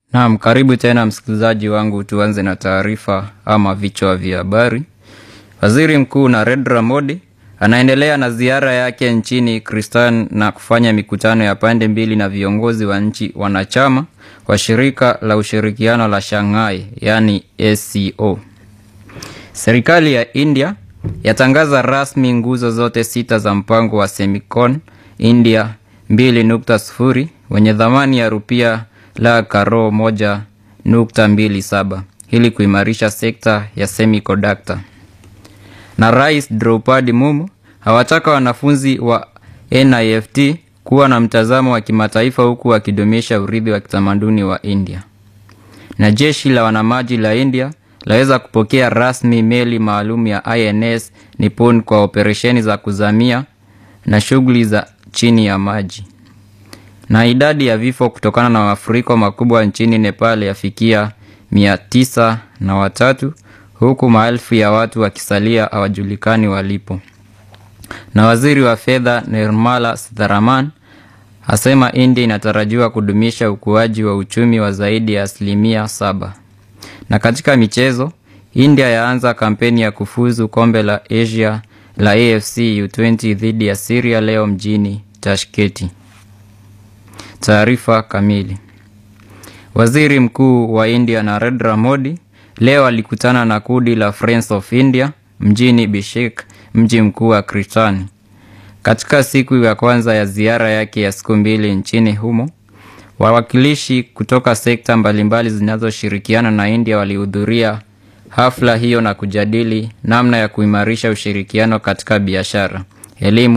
Naam, karibu tena msikilizaji wangu, tuanze na taarifa ama vichwa vya habari. Waziri Mkuu Narendra Modi anaendelea na ziara yake nchini Kristan na kufanya mikutano ya pande mbili na viongozi wa nchi wanachama wa shirika la ushirikiano la Shanghai, yaani SCO. Serikali ya India yatangaza rasmi nguzo zote sita za mpango wa Semicon India 2.0 wenye thamani ya rupia la karo moja nukta mbili saba ili kuimarisha sekta ya semiconductor. Na Rais Draupadi Mumu hawataka wanafunzi wa NIFT kuwa na mtazamo wa kimataifa huku wakidumisha urithi wa kitamaduni wa India. Na jeshi la wanamaji la India laweza kupokea rasmi meli maalum ya INS Nippon kwa operesheni za kuzamia na shughuli za chini ya maji. Na idadi ya vifo kutokana na mafuriko makubwa nchini Nepal yafikia mia tisa na watatu huku maelfu ya watu wakisalia hawajulikani walipo. Na waziri wa fedha Nirmala Sitharaman asema India inatarajiwa kudumisha ukuaji wa uchumi wa zaidi ya asilimia saba. Na katika michezo, India yaanza kampeni ya kufuzu kombe la Asia la AFC U20 dhidi ya Syria leo mjini Tashkenti. Taarifa kamili. Waziri Mkuu wa India Narendra Modi leo alikutana na kundi la Friends of India mjini Bishkek, mji mkuu wa Kirgizistan. Katika siku ya kwanza ya ziara yake ya siku mbili nchini humo, wawakilishi kutoka sekta mbalimbali zinazoshirikiana na India walihudhuria hafla hiyo na kujadili namna ya kuimarisha ushirikiano katika biashara, elimu